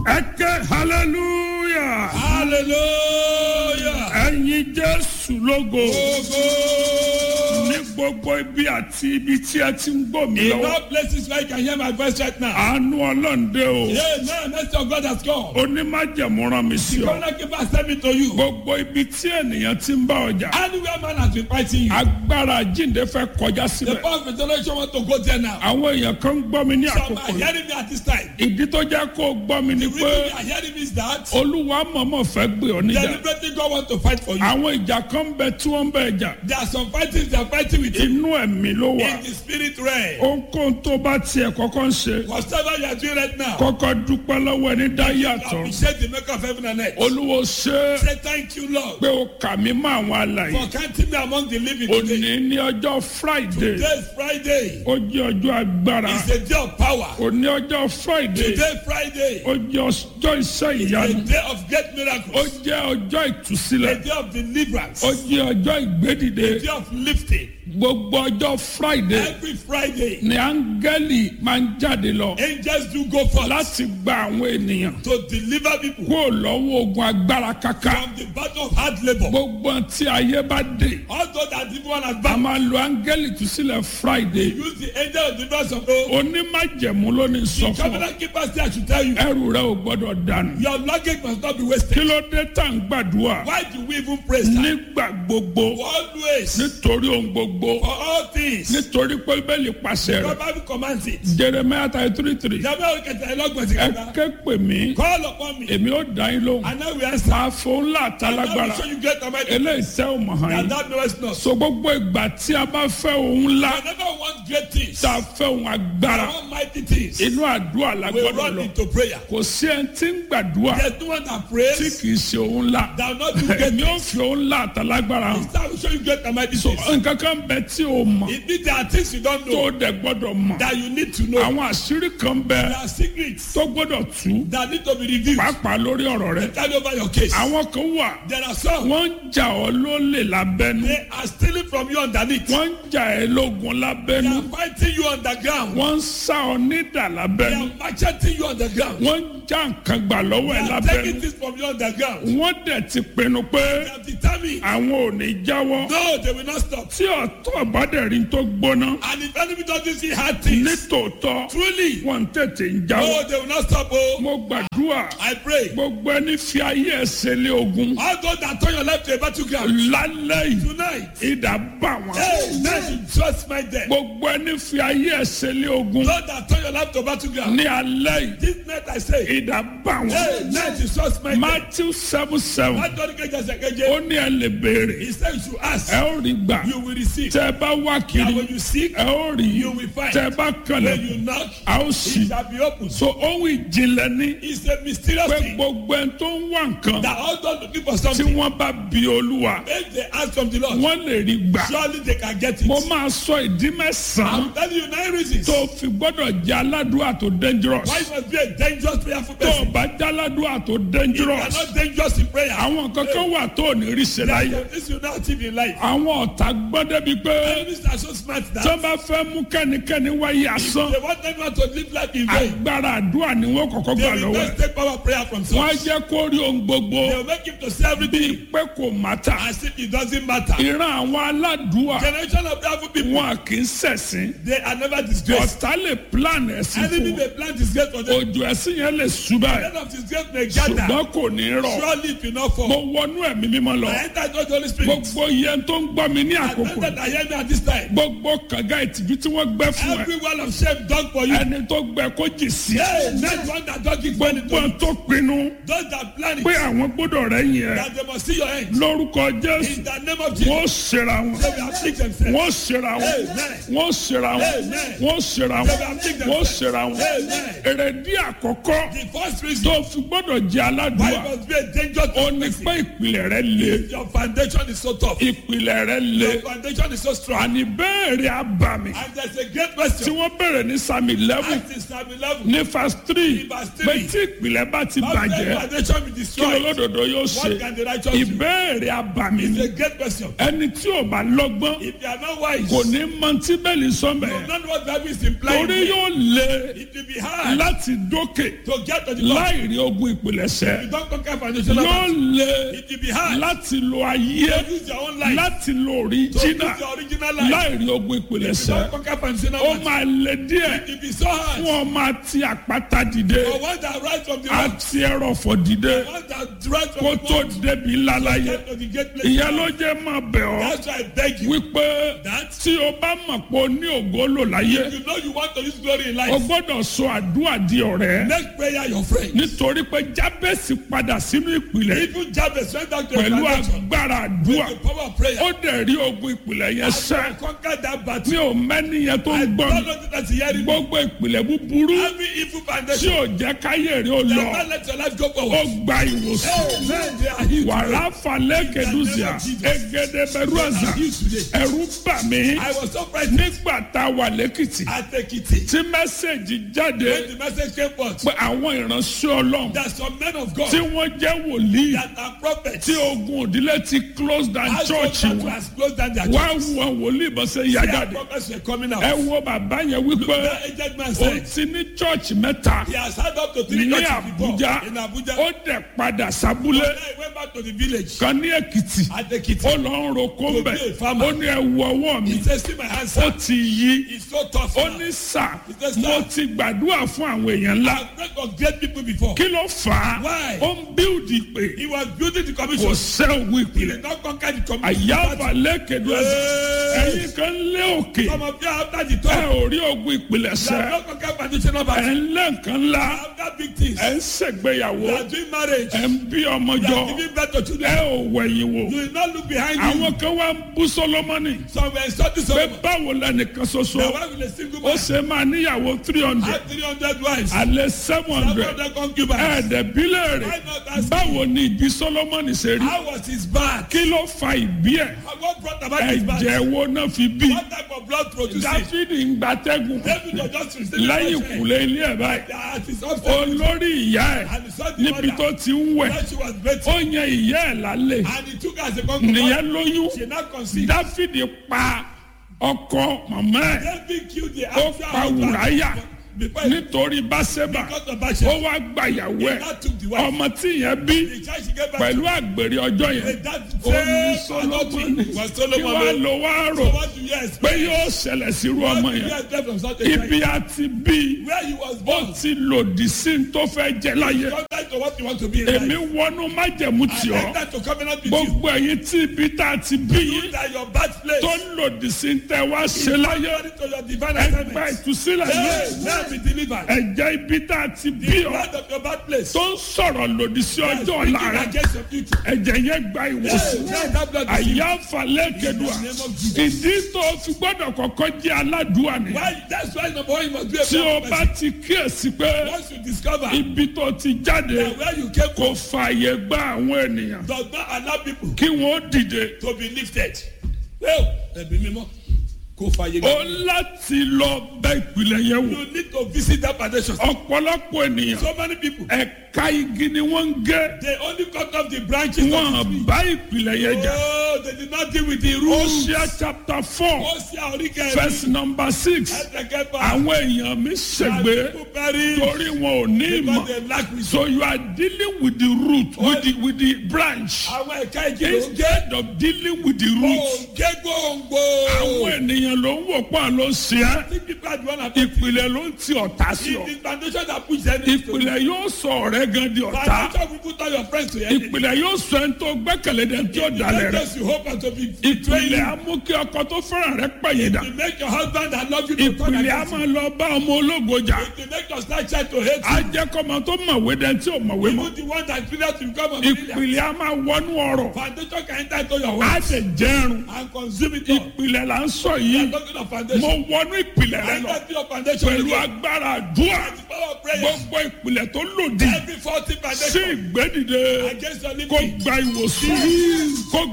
ẹ ké hallelujah hallelujah. ẹ̀yin jésù lógo Ogo. ní gbogbo ibi àti ibi tí ẹ ti ń gbọ́ mi In lọ́wọ́ all places where you can hear my voice right now. àánú ọlọ́ǹde o Yeah, now mercy of God has come. onímájẹ̀mú rán mi sí The ọ corner keeper send me to you. gbogbo ibi tí ènìyàn ti ń bá ọjà Anywhere man has been fighting you. agbára jíǹde fẹ́ kọjá The síbẹ̀ power of resurrection want to go there now. àwọn èèyàn kan ń gbọ́ mi ní Some àkókò are yìí hearing me at this time. ìdí tó jẹ́ kó o gbọ́ mi ni The pé reason they are hearing me is that olúwa mọ̀mọ́ fẹ́ gbé ọ níjà deliberately God want to fight for you. àwọn ìjà kan ń bẹ tí wọ́n ń bẹ jà There are some fightings they are fighting with you inú ẹ̀mí ló wà in the spirit realm. ohunkóhun tó bá tiẹ̀ kọ́kọ́ ń ṣe Whatever you are doing right now, kọ́kọ́ dúpẹ́ lọ́wọ́ ẹni dá yàtọ̀ appreciate the maker of heaven and earth. olúwo ṣe é Say thank you, Lord, pé o kà mí mọ́ àwọn alàyè for counting me among the living òní today. ní ọjọ́ friday Today is Friday. ó jẹ́ ọjọ́ agbára It's a day of power. òní ọjọ́ friday Today Friday. ó jẹ́ ọjọ́ iṣẹ́ A ìyanu day of great ó miracles. jẹ́ ọjọ́ A ìtúsílẹ̀ day of deliverance. ó A jẹ́ ọjọ́ ìgbédìde day of lifting. gbogbo ọjọ́ friday Every Friday, ni áńgẹ́lì máa ń jáde lọ angels do go forth láti gba àwọn ènìyàn to deliver people kúrò lọ́wọ́ ogun agbára kaka from the battle of hard labor. gbogbo tí ayé bá dé Although that everyone has a back, máa lo áńgẹ́lì ìtúsílẹ̀ friday use the angel of deliverance of God. onímájẹ̀mú ló ní sọ The fún ọ covenant keeper say I should tell you, ẹrù rẹ ò gbọ́dọ̀ dànù your luggage must not be kí wasted. ló dé tá à ń gbàdúrà Why do we even praise time? nígbà gbogbo Always, nítorí ohun gbogbo for all things, nítorí pé bẹ́ẹ̀lì pàṣẹ God rẹ̀ Bible commands it. jeremiah thirty three three Jàmbá òkèta ẹlọ́gbọ̀n sí ẹ kàtà. ké pè mí Call upon me, èmi ó dá yín lóhùn and now we answer. máa fò ńlá And now àtàlágbára we show you great command. eléyìí tẹ́ ò mọ̀ hàn And yín that knows not. so gbogbo ìgbà tí a bá fẹ́ ohun ńlá Whenever we want great things, tá a fẹ́ ohun agbára I want mighty things, inú àdúrà la we gbọ́dọ̀ run lọ into prayer. kò sí ẹni tí ń gbàdúrà There's no one that tí prays kì í ṣe ohun ńlá that will not do great èmi ò things. fi ohun ńlá àtàlágbára hàn That will show you great and mighty so things. nǹkan kan bẹ tí o mọ̀ It means there are things you don't tó know o dẹ̀ gbọ́dọ̀ mọ̀ that you need to know. àwọn àṣírí kan bẹ There are secrets tó gbọ́dọ̀ tú that need to be revealed. pàápàá lórí ọ̀rọ̀ rẹ Carry over your case. àwọn kan wà There are some wọ́n ń jà ọ́ lólè lábẹ́nu they are stealing from you underneath. wọ́n ń jà ẹ́ lógun They lábẹ́nu are fighting you underground. wọ́n ń sá ọ nídà They lábẹ́nu are macheting you underground. wọ́n ń já nǹkan gbà lọ́wọ́ They ẹ̀ are lábẹ́nu taking things from you underground. wọ́n dẹ̀ ti pinnu pé They are determined. àwọn ò ní jáwọ́ No, they will not stop. tí ọ̀tọ̀ bá dẹ̀ rí tó gbóná And if enemy doesn't see hard things, nítòótọ́ truly, wọ́n tètè ń jáwọ́ no, they will not stop. Oh, mo gbàdúrà I pray. gbogbo ẹni fi ayé ẹsẹ̀ lé ogun All those that turn your life to a battleground lálẹ́ yìí tonight, ìdá bá wọn. hey, let you just my death. gbogbo ẹni fi ayé ẹsẹ̀ lé ogun Those that turn your life to battleground, ní alẹ́ yìí this night I say, ìdá bá wọn. hey, let you just my death. matthew seven seven What God can just ó say, ní ẹ lè béèrè He said you should ask, ẹ ó rí gbà you will receive. tẹ ẹ bá wá And kiri when you seek, ẹ ó rí you will find. tẹ ẹ bá When kànlẹ̀ you knock, a ó it sì. shall be opened. so ohun ìjìnlẹ̀ ní It's a mysterious pé thing gbogbo ẹni tó ń wá nǹkan that all those looking for tí something, wọ́n bá bi olúwa if they ask from the Lord, wọ́n lè rí gbà. surely they can get it. mo máa sọ ìdí mẹ́sàn-án I'm telling you nine reasons tó fi gbọ́dọ̀ jẹ́ aládùúrà tó dangerous. why you must be a dangerous prayerful tó o person. bá jẹ́ aládùúrà tó You are dangerous. not dangerous in prayer. àwọn kankan wà tó ò ní rí ṣe láyé. This you not achieve in life. àwọn ọ̀tá gbọ́ débi pé Enemies are so smart tó that bá fẹ́ mú kẹ́nikẹ́ni wáyé asán they want everyone to live life in vain. agbára àdúrà ni wọ́n kọ́kọ́ They gbà will lọ́wọ́ ẹ̀. just take power prayer from wọ́n á source. jẹ́ kó rí ohun gbogbo They will make him to see everything pé kò mátà. as if it doesn't matter. ìran àwọn aládùúà Generation of prayerful people, wọn kì í ṣẹ̀sìn. they are never disgraced. ọ̀tá lè plan ẹ̀sìn Enemy fún may plant disgrace for them. ojú ẹ̀sìn yẹn lè ṣubá ẹ̀ End of disgrace may gather. ṣùgbọ́n kò ní rọ̀. Surely it will not mo fall. wọnú ẹ̀mí mímọ́ lọ. I enter into the Holy Spirit. gbogbo yẹn tó ń gbọ́ mi ní I àkókò enter that hear me at this time. gbogbo kànga ìtìjú tí wọ́n gbẹ́ fún ẹ Every wall of shame done for you. ẹni tó gbẹ kó jì sí Hey, not one that don't give money to gbogbo you. tó pinnu Those that plan it, pé àwọn gbọ́dọ̀ rẹ̀ yẹn that they must see your end. lórúkọ jésù In the name of Jesus, wọ́n ṣera wọn they will afflict themselves. wọ́n ṣera wọn Amen. wọ́n ṣera wọn Amen. wọ́n ṣera They wọn will afflict wọ́n themselves. ṣera wọn Amen. èrèdí àkọ́kọ́ The first reason tó fi gbọ́dọ̀ jẹ́ why aládùúgbà you must be a dangerous ó ní person. pé ìpìlẹ̀ rẹ̀ le Your foundation is so tough. ìpìlẹ̀ rẹ̀ le Your foundation is so strong. àní bẹ́ẹ̀rẹ̀ abàmì And there's a great tí question. wọ́n bẹ̀rẹ̀ ní sami eleven Ask in Psalm 11. ní verse three Ní verse pé three. tí ìpìlẹ̀ bá ti How can bàjẹ́ foundation be kí destroyed? olódodo yóò ṣe What can the righteous do? ìbéèrè abàmì It's ni a great question. ẹni tí ò bá lọ́gbọ́n If they are not wise, kò ní mọ tí bẹ́ẹ̀lì you sọ́mbẹ̀ will not know what Bible is implying. torí yóò lé It will be hard láti dókè to get to the top. láì rí ogun ìpìlẹ̀ṣẹ̀ You don't conquer foundational yóò battles. lé It will be hard láti lo ayé to use your own life. láti lo To use òríjínà your original life. láì rí ogun You ìpìlẹ̀ṣẹ̀ don't conquer foundational ó battles. máa lé díẹ̀ It will be so hard. fún ọmọ àti àpáta dìde For one that rise from the rock, àti ẹrọ̀fọ̀ dìde one that rise from kó the tó rock, débi ńlá láyé get to the great place. ìyẹn ló jẹ́ máa bẹ̀ ọ́ That's why I beg you. wípé That tí o bá mọ̀ pé o ní ògo lò láyé you know you want to use glory in o life. gbọ́dọ̀ sọ àdúrà di ọ̀rẹ́ Make prayer your friend. nítorí pé jábẹ́sì padà sínú ìpìlẹ̀ Even Jabez went down to a pẹ̀lú foundation. agbára àdúrà The power of prayer. ó dẹ̀ rí ogun ìpìlẹ̀ yẹn sẹ́ Conquer that battle. mi ò mẹ́ni yẹn tó ń gbọ́ mi Don't know that's hearing me. gbogbo ìpìlẹ̀ búburú Every evil tí foundation. ò jẹ́ káyé rí o They lọ not let your life go ó forward. gba ìwòsàn Amen. They are healed. wàrà falẹ̀ kẹdùsíà egede bẹ̀rù àzà ẹ̀rù bà mí I was so frightened nígbà tá a wà lẹ́kìtì at Ekiti. tí mẹ́sẹ̀gì jáde When the message came forth, pé àwọn ìránṣẹ́ ọlọ́run that some men of God tí wọ́n jẹ́ wòlíì that are prophets tí ogun òdílé ti close down has church that wọn has closed down their wá church. wo àwọn wòlíì bó ṣe yá Their jáde prophets were coming out. ẹ wo bàbá yẹn wípé That aged man ó said ti ní church mẹ́ta he has had up to three ní churches before Àbújá in Abuja. ó dẹ̀ padà sábúlé Then he went back to the village kan ní Èkìtì at Ekiti. ó lọ ń roko To mbẹ be a farmer. ó ní ẹ wo ọwọ́ mi He said, see my hands, ó sir. ti yí It's so tough ó now. ní sà said, "Sir." mo ti gbàdúrà fún àwọn èèyàn ńlá I've prayed for great people before. kí ló fà á Why? ó ń bíldì pé He was building the kò commission. sẹ́ ògùn He ìpìlẹ̀ did not conquer the commission. àyàfà lẹ́kẹ̀dọ́ ẹ̀sìn Hey. ẹ̀yìn kan lé òkè Some of you after the ẹ top, ò rí ogun ìpìlẹ̀ you have sẹ́ not conquered foundational ẹ̀ battle. ń lé nǹkan ńlá After big things, ẹ̀ ń ṣègbéyàwó you are doing marriage, ẹ̀ ń bí ọmọ you jọ are giving birth to ẹ children. ò wẹ̀yìn wò You will not look behind you. àwọn kan wá ń bú Sólómọ́nì Some were insulting pé Solomon. báwo lẹ́nìkan ṣoṣo The wife with a single ó man ṣe máa níyàwó three hundred had 300 wives. alẹ́ seven Some hundred of them concubines. ẹ̀ẹ́dẹ̀bílẹ̀ rẹ̀ Why not ask báwo ni ìbí Sólómọ́nì ṣe rí How was his birth? kí ló fa ìbí ẹ̀ What brought about his birth? ẹ̀jẹ̀ wo náà fi bí What type of blood produced it? Dáfídì ń gbatẹ́gùn David was just receiving lẹ́yìn fresh air. ìkùlé ilé ẹ̀ báyìí That is upset. olórí ìyá ẹ̀ And he saw the níbi mother. tó ti ń wẹ̀ When she was bathing. ó yan ìyá ẹ̀ lálẹ́ And he took her as a concubine. nìyẹn lóyún She now conceived. Dáfídì pa ọkọ màmá ẹ̀ David killed the ó actual pa Wùráyà husband before he nítorí Báṣẹ́bà got the ó Bathsheba. wá gbàyàwó He ẹ̀ now took the wife. ọmọ tí yẹn bí The child she gave back pẹ̀lú to. àgbèrè ọjọ́ yẹn With that ó ní same adultery Sólómọ́nì was kí Solomon. wàá lọ wá So rò what do you pé expect? yóò ṣẹlẹ̀ sírú What ọmọ do you yẹn expect from such a child? ibi àti bí Where he was ó born. ti lòdì sí ní tó fẹ́ jẹ láyé Contrary to what you want to be in èmi life. wọnú májẹ̀mú tì I ọ́ enter to covenant with you. gbogbo ẹ̀yin tí ibi tá a ti bí You yín that your birthplace tó lòdì sí ní tẹ́ wá ṣe láyé according to your divine ẹgbẹ́ assignment. ìtúsílẹ̀ Hey, yìí now be delivered. ẹ̀jẹ̀ ibi tá a ti bí The ọ́ blood of your birthplace. tó ń sọ̀rọ̀ lòdì sí ọjọ́ Speaking ọ̀la rẹ̀ against your future. ẹ̀jẹ̀ yẹn gba Hey, ìwòsàn now that blood is àyà falẹ̀ kẹdùà ìdí tó fi gbọ́dọ̀ kọ́kọ́ jẹ́ aládùúà ni Why? That's why number one you must be a tí o prayer bá person. ti kíyèsí pé Once you discover ibi tó ti jáde that where you came kò from fààyè gba àwọn ènìyàn does not allow people kí wọ́n dìde to be lifted. Well, ẹ̀bí mímọ́ kò fàyè ó gbà. láti lọ bẹ ìpìlẹ̀ yẹn wò You need to visit that foundation. ọ̀pọ̀lọpọ̀ ènìyàn So many people ẹ̀ka igi ni wọ́n ń gé they only cut off the branches of the wọ́n tree. bá ìpìlẹ̀ yẹn jà Oh, they did not deal with the roots. Hosea chapter four Ó ṣe àríkẹ́ verse number six ẹ̀ẹ́dẹ̀kẹ́fà. àwọn èèyàn mi ṣègbè People perish torí wọn ò ní ìmọ̀ because they lack wisdom. so you are dealing with the root with the with the branch Àwọn ẹ̀ka igi ló ń gé. instead of dealing with the root Òǹgé gbòǹgbò. àwọn ènìyàn ló ń wò pọ̀ ló ń ṣe é Think people are the one affected. ìpìlẹ̀ ló ń ti ọ̀tá sí ọ It is foundation that push them into ìpìlẹ̀ yóò sọ ọ̀rẹ́ gan di ọ̀tá Foundation will put all your friends to enemy. ìpìlẹ̀ yóò sọ ẹni tó gbẹ́kẹ̀lé dẹ̀ tí ó dalẹ̀ rẹ̀ Because you hope and to be betrayed. ìpìlẹ̀ á mú kí ọkọ tó fẹ́ràn rẹ̀ pẹ̀yìn dà You make your husband that love you to turn ìpìlẹ̀ á against you. máa lọ bá ọmọ ológo jà You make your star child to hate á you. jẹ́ kọ́mọ tó mọ̀wé dẹ̀ tí ò mọ̀wé mọ́ Even the one that failure to become a millionaire. ìpìlẹ̀ á máa wọnú ọ̀rọ̀ Foundation can enter into your á wealth sì jẹ́rùn and consume it all. ìpìlẹ̀ là ń sọ We yìí are talking of mo foundation. wọnú ìpìlẹ̀ rẹ lọ Enter into your foundation pẹ̀lú again. agbára àdúrà The power of prayer. gbogbo ìpìlẹ̀ tó lòdì Every faulty sí foundation ìgbédìde against your kó living. gba ìwòsàn kó